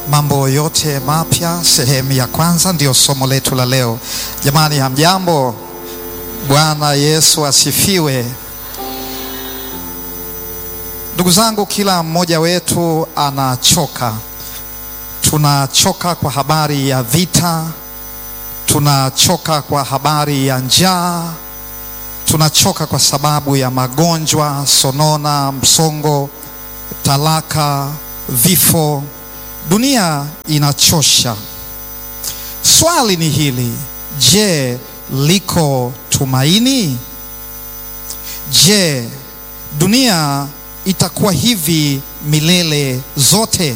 mambo yote mapya, sehemu ya kwanza, ndiyo somo letu la leo. Jamani, hamjambo? Bwana Yesu asifiwe. Ndugu zangu, kila mmoja wetu anachoka. Tunachoka kwa habari ya vita, tunachoka kwa habari ya njaa, tunachoka kwa sababu ya magonjwa, sonona, msongo, talaka, vifo. Dunia inachosha. Swali ni hili, je, liko tumaini? Je, dunia itakuwa hivi milele zote?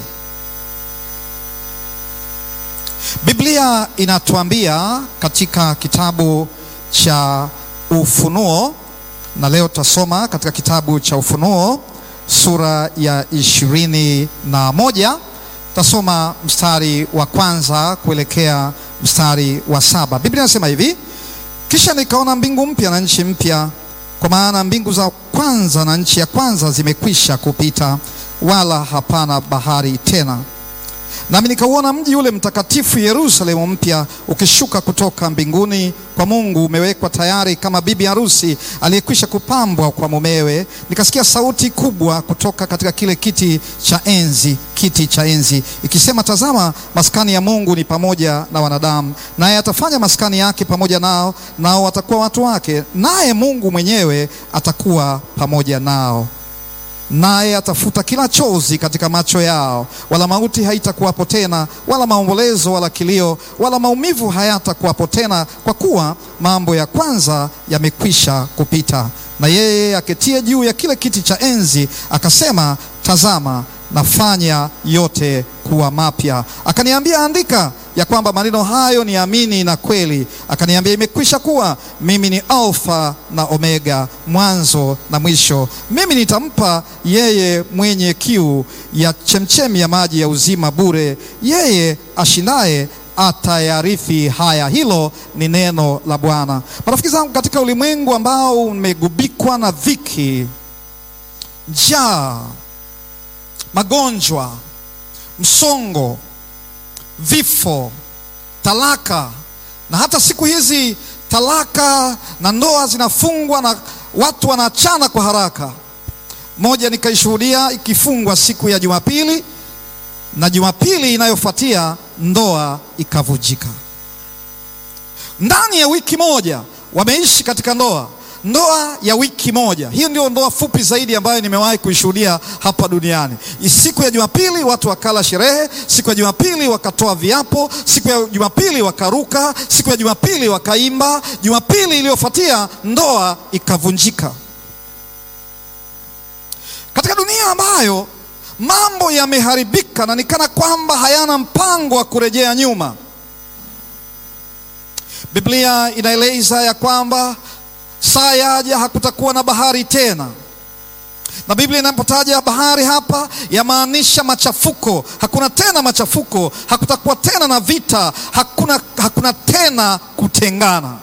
Biblia inatuambia katika kitabu cha Ufunuo, na leo tutasoma katika kitabu cha Ufunuo sura ya ishirini na moja tasoma mstari wa kwanza kuelekea mstari wa saba. Biblia inasema hivi: kisha nikaona mbingu mpya na nchi mpya, kwa maana mbingu za kwanza na nchi ya kwanza zimekwisha kupita, wala hapana bahari tena. Nami nikauona mji ule mtakatifu Yerusalemu mpya ukishuka kutoka mbinguni kwa Mungu, umewekwa tayari kama bibi harusi aliyekwisha kupambwa kwa mumewe. Nikasikia sauti kubwa kutoka katika kile kiti cha enzi, kiti cha enzi ikisema, tazama, maskani ya Mungu ni pamoja na wanadamu, naye atafanya maskani yake pamoja nao, nao watakuwa watu wake, naye Mungu mwenyewe atakuwa pamoja nao naye atafuta kila chozi katika macho yao, wala mauti haitakuwapo tena, wala maombolezo, wala kilio, wala maumivu hayatakuwapo tena, kwa kuwa mambo ya kwanza yamekwisha kupita. Na yeye aketie juu ya kile kiti cha enzi akasema, tazama, nafanya yote kuwa mapya. Akaniambia, andika ya kwamba maneno hayo ni amini na kweli. Akaniambia, imekwisha kuwa. Mimi ni Alfa na Omega, mwanzo na mwisho. Mimi nitampa yeye mwenye kiu ya chemchemi ya maji ya uzima bure. Yeye ashindaye atayarithi haya. Hilo ni neno la Bwana. Marafiki zangu, katika ulimwengu ambao umegubikwa na dhiki, njaa, magonjwa, msongo vifo, talaka, na hata siku hizi talaka na ndoa zinafungwa na watu wanaachana kwa haraka. Moja nikaishuhudia ikifungwa siku ya Jumapili, na Jumapili inayofuatia ndoa ikavujika. Ndani ya wiki moja wameishi katika ndoa ndoa ya wiki moja. Hiyo ndio ndoa fupi zaidi ambayo nimewahi kuishuhudia hapa duniani. Siku ya Jumapili watu wakala sherehe, siku ya Jumapili wakatoa viapo, siku ya Jumapili wakaruka, siku ya Jumapili wakaimba. Jumapili iliyofuatia ndoa ikavunjika. Katika dunia ambayo mambo yameharibika na nikana kwamba hayana mpango wa kurejea nyuma, Biblia inaeleza ya kwamba saa yaja hakutakuwa na bahari tena, na Biblia inapotaja bahari hapa yamaanisha machafuko. Hakuna tena machafuko, hakutakuwa tena na vita, hakuna, hakuna tena kutengana,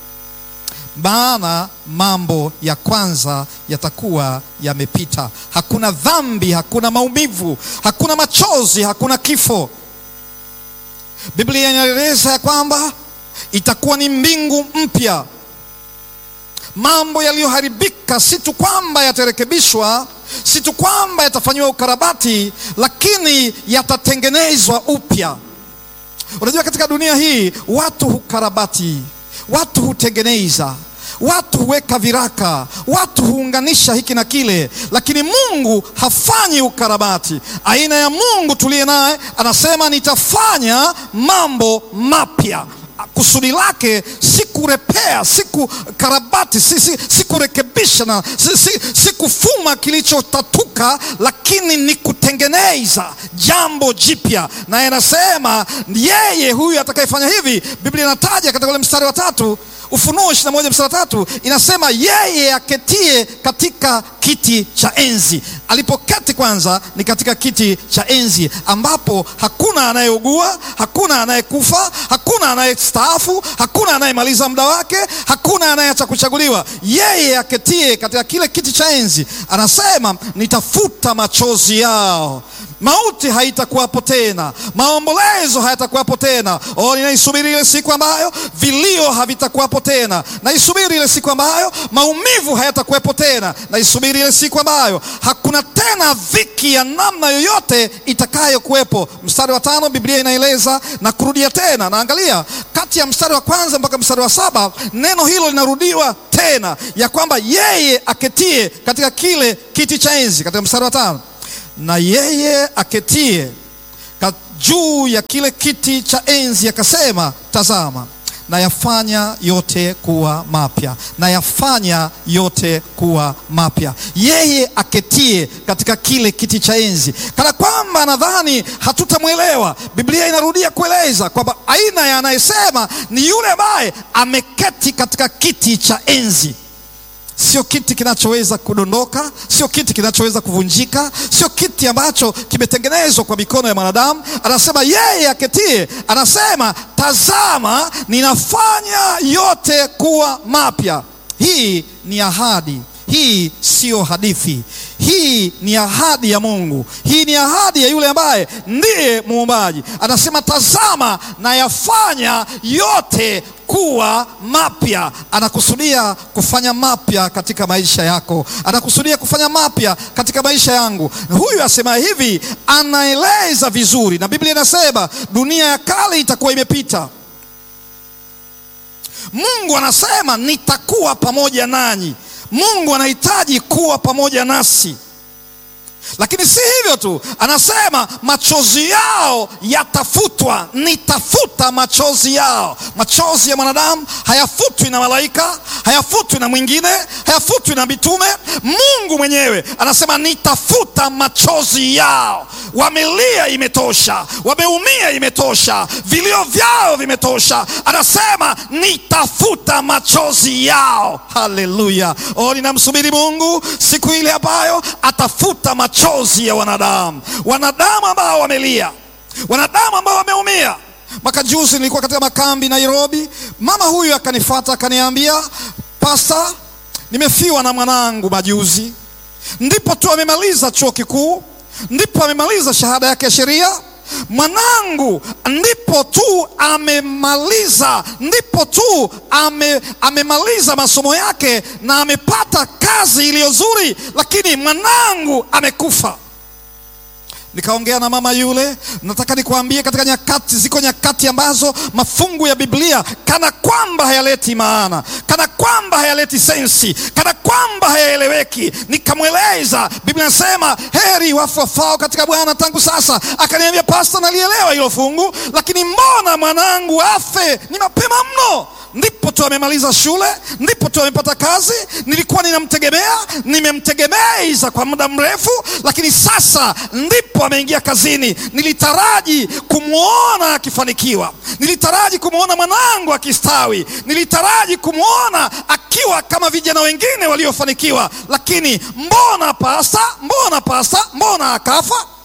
maana mambo ya kwanza yatakuwa yamepita. Hakuna dhambi, hakuna maumivu, hakuna machozi, hakuna kifo. Biblia inaeleza ya kwamba itakuwa ni mbingu mpya mambo yaliyoharibika si tu kwamba yatarekebishwa, si tu kwamba yatafanyiwa ukarabati, lakini yatatengenezwa upya. Unajua, katika dunia hii watu hukarabati, watu hutengeneza, watu huweka viraka, watu huunganisha hiki na kile, lakini Mungu hafanyi ukarabati. Aina ya Mungu tuliye naye anasema, nitafanya mambo mapya. Kusudi lake si kurepea, si kukarabati, si, si, si kurekebisha na si, si, si kufuma kilichotatuka, lakini ni kutengeneza jambo jipya. Naye anasema yeye huyu atakayefanya hivi. Biblia inataja katika ule mstari wa tatu Ufunuo ishirini na moja mstari wa tatu inasema yeye aketie katika kiti cha enzi. Alipoketi kwanza ni katika kiti cha enzi ambapo hakuna anayeugua, hakuna anayekufa, hakuna anayestaafu, hakuna anayemaliza muda wake, hakuna anayeacha kuchaguliwa. Yeye aketie katika kile kiti cha enzi anasema, nitafuta machozi yao mauti haitakuwapo tena, maombolezo hayatakuwapo tena. Oh, ninaisubiri ile siku ambayo vilio havitakuwapo tena, naisubiri ile siku ambayo maumivu hayatakuwepo tena, naisubiri ile siku ambayo hakuna tena dhiki ya namna yoyote itakayokuwepo. Mstari wa tano Biblia inaeleza na kurudia tena, naangalia kati ya mstari wa kwanza mpaka mstari wa saba neno hilo linarudiwa tena, ya kwamba yeye aketie katika kile kiti cha enzi, katika mstari wa tano na yeye aketie juu ya kile kiti cha enzi akasema, tazama nayafanya yote kuwa mapya, nayafanya yote kuwa mapya. Yeye aketie katika kile kiti cha enzi, kana kwamba nadhani hatutamwelewa. Biblia inarudia kueleza kwamba aina ya anayesema ni yule ambaye ameketi katika kiti cha enzi. Sio kiti kinachoweza kudondoka, sio kiti kinachoweza kuvunjika, sio kiti ambacho kimetengenezwa kwa mikono ya mwanadamu. Anasema yeye aketie, anasema tazama, ninafanya yote kuwa mapya. Hii ni ahadi, hii siyo hadithi. Hii ni ahadi ya Mungu, hii ni ahadi ya yule ambaye ndiye muumbaji. Anasema tazama, nayafanya yote kuwa mapya. Anakusudia kufanya mapya katika maisha yako, anakusudia kufanya mapya katika maisha yangu. Huyu asema hivi, anaeleza vizuri, na Biblia inasema dunia ya kale itakuwa imepita. Mungu anasema nitakuwa pamoja nanyi. Mungu anahitaji kuwa pamoja nasi, lakini si hivyo tu, anasema machozi yao yatafutwa. Nitafuta machozi yao. Machozi ya mwanadamu hayafutwi na malaika, hayafutwi na mwingine, hayafutwi na mitume. Mungu mwenyewe anasema nitafuta machozi yao. Wamelia, imetosha. Wameumia, imetosha. Vilio vyao vimetosha. Anasema nitafuta machozi yao. Haleluya! Oh, ninamsubiri Mungu siku ile ambayo atafuta machozi ya wanadamu, wanadamu ambao wamelia, wanadamu ambao wameumia. Mwaka juzi nilikuwa katika makambi Nairobi, mama huyu akanifuata akaniambia, Pasta, nimefiwa na mwanangu majuzi. Ndipo tu amemaliza chuo kikuu, ndipo amemaliza shahada yake ya sheria mwanangu ndipo tu amemaliza, ndipo tu ame, amemaliza masomo yake na amepata kazi iliyo nzuri, lakini mwanangu amekufa. Nikaongea na mama yule. Nataka nikuambie, katika nyakati, ziko nyakati ambazo mafungu ya Biblia kana kwamba hayaleti maana, kana kwamba hayaleti sensi, kana kwamba hayaeleweki. Nikamweleza, Biblia inasema heri wafu wafao katika Bwana tangu sasa. Akaniambia, Pasta, nalielewa hilo fungu, lakini mbona mwanangu afe? Ni mapema mno. Ndipo tu amemaliza shule, ndipo tu amepata kazi. Nilikuwa ninamtegemea, nimemtegemeza kwa muda mrefu, lakini sasa ndipo ameingia kazini. Nilitaraji kumwona akifanikiwa, nilitaraji kumwona mwanangu akistawi, nilitaraji kumwona akiwa kama vijana wengine waliofanikiwa, lakini mbona pasta, mbona pasta, mbona akafa?